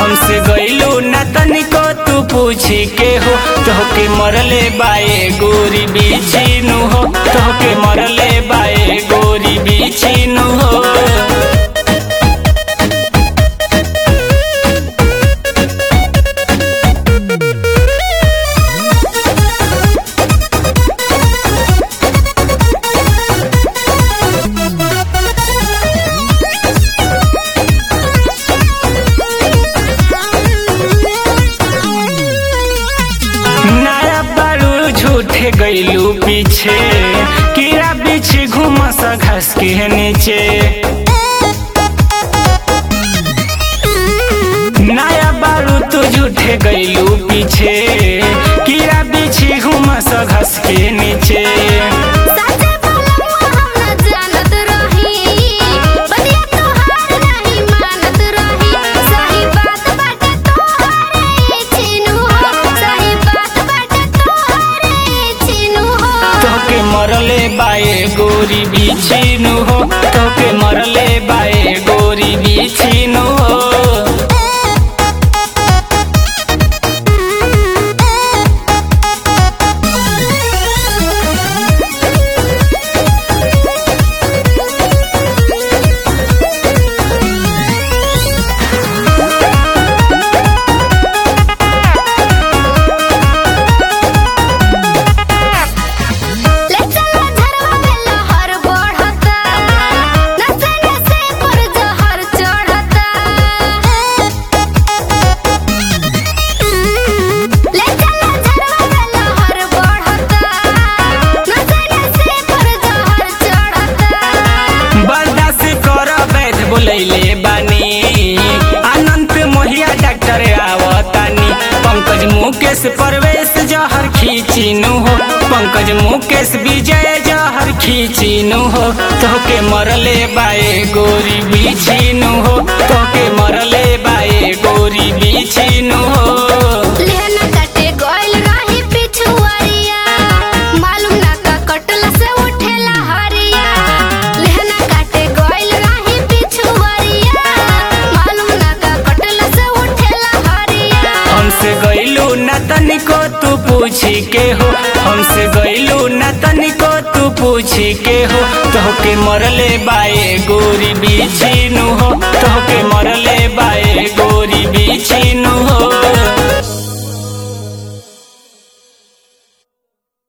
हमसे गइलू न तनिको तू पूछी के हो तोहके मरले बाए गोरी बीछीनु हो तोहके मरले बाए गोरी बीछीनु हो नया बारू झूठे गइलू पीछे कीड़ा पीछे घुमस घस के नीचे नया बारू तू झूठे गइलू पीछे कीड़ा पीछे घुमस घस के नीचे साचे बोलमुआ हम न जानत रही बलिया तोहार नहीं मानत रही सही बात बाटे तोहरे चिन्हू हो सही बात बाटे तोहरे चिन्हू हो तोके मरले बाए गोरी बिछिनु हो तोके मरले बाए गोरी बिछिनु हो ले चला झरवा में लहर बढ़ता नसे नसे पर जहर चढ़ता ले चला झरवा में लहर बढ़ता नसे नसे पर जहर चढ़ता बर्दाश्त कर वैध बोलैले बानी अनंत मोहिया डॉक्टर आवतानी पंकज मुकेश परवेश जहर खींचिनु हो पंकज मुकेश विजय जहर खींचिनु हो तोके मरले बाए गोरी बिछिनु हो तोके मरले बाए गोरी बिछिनु हो लेहना काटे गइल रही पिछुआरिया मालूम ना का कटला से उठेला हरिया लेहना काटे गइल रही पिछुआरिया मालूम ना का कटला से उठेला हरिया हमसे गइलू न तनिको तू पूछी के हो हमसे गइलू न तनिको तू पूछी के हो तोहके मरले बाए गोरी बिछिनु हो